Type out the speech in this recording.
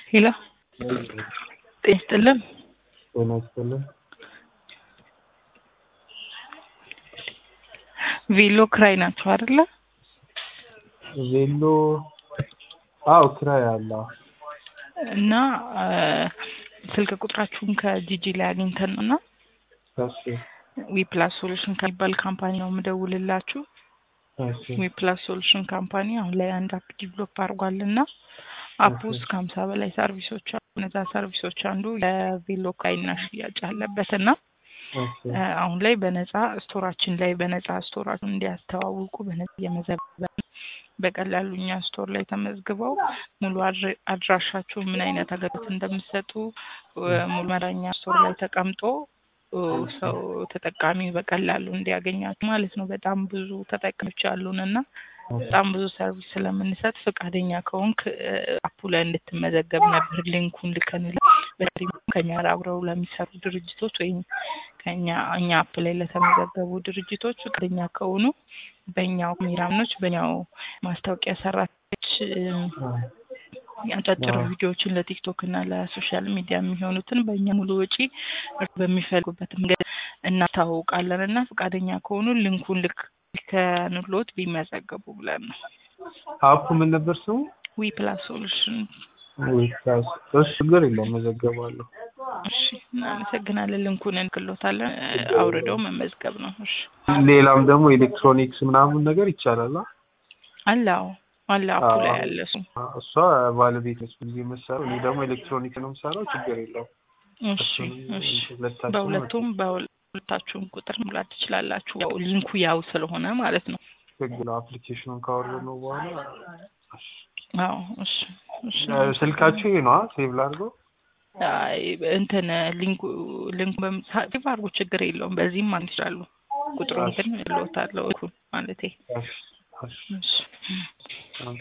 ሄሎ ጤና ይስጥልን። ጤና ይስጥልን። ቬሎ ክራይ ናቸው አይደለ? ቬሎ አዎ ክራይ አለ። እና ስልክ ቁጥራችሁን ከጂጂ ላይ አግኝተን ነው እና እሺ ዊፕላስ ሶሉሽን ከሚባል ካምፓኒ ነው የምደውልላችሁ። እሺ ዊፕላስ ሶሉሽን ካምፓኒ አሁን ላይ አንድ አፕ ዲቨሎፕ አድርጓል እና አፕ ውስጥ ከሀምሳ በላይ ሰርቪሶች አሉ። እነዛ ሰርቪሶች አንዱ የቬሎ ክራይና ሽያጭ አለበት እና እሺ አሁን ላይ በነጻ ስቶራችን ላይ በነጻ ስቶራችሁን እንዲያስተዋውቁ በነጻ እየመዘገበ በቀላሉ እኛ ስቶር ላይ ተመዝግበው ሙሉ አድረ- አድራሻችሁ ምን አይነት አገልግሎት እንደምትሰጡ ሙሉ መረኛ ስቶር ላይ ተቀምጦ ሰው ተጠቃሚ በቀላሉ እንዲያገኛችሁ ማለት ነው። በጣም ብዙ ተጠቃሚዎች አሉን እና በጣም ብዙ ሰርቪስ ስለምንሰጥ ፈቃደኛ ከሆንክ አፑ ላይ እንድትመዘገብ ነበር ሊንኩን ልከንልህ። በተለይ ከኛ ጋር አብረው ለሚሰሩ ድርጅቶች ወይም ከኛ እኛ አፕ ላይ ለተመዘገቡ ድርጅቶች ፈቃደኛ ከሆኑ በእኛው ሚራምኖች በእኛው ማስታወቂያ ሰራተኞች አጫጭር ቪዲዮዎችን ለቲክቶክ እና ለሶሻል ሚዲያ የሚሆኑትን በእኛ ሙሉ ወጪ እርስ በሚፈልጉበት መንገድ እናስታውቃለን እና ፈቃደኛ ከሆኑ ሊንኩን ልክ ከንሎት ቢመዘገቡ ብለን ነው። አፑ ምን ነበር ስሙ? ዊ ፕላስ ሶሉሽን። ዊፕላስ። እሺ ችግር የለውም መዘገባለሁ። እሺ እናመሰግናለን። ሊንኩን እንክሎታለን። አውርደው መመዝገብ ነው። እሺ ሌላም ደግሞ ኤሌክትሮኒክስ ምናምን ነገር ይቻላል። አ? አለ አዎ አለ አፑ ላይ ያለ እሱ። እሷ ባለቤት ነች ብዙ ጊዜ የምትሰራው፣ እኔ ደግሞ ኤሌክትሮኒክስ ነው የምሰራው። ችግር የለውም። እሺ እሺ ሁለታችንም በሁለቱም በሁለታችሁም ቁጥር ሙላት ትችላላችሁ። ያው ሊንኩ ያው ስለሆነ ማለት ነው። ችግር አፕሊኬሽኑን ካወረድን ነው በኋላ አዎ እሺ እሺ ስልካችሁ ይሄ ነው ሴቭ ላድርገው። አይ እንትን ሊንኩ ሊንኩ በምሳሌ አድርጎ ችግር የለውም። በዚህም ማለት ይችላሉ። ቁጥሩን ግን ልወታለሁ ማለቴ እሺ እሺ እሺ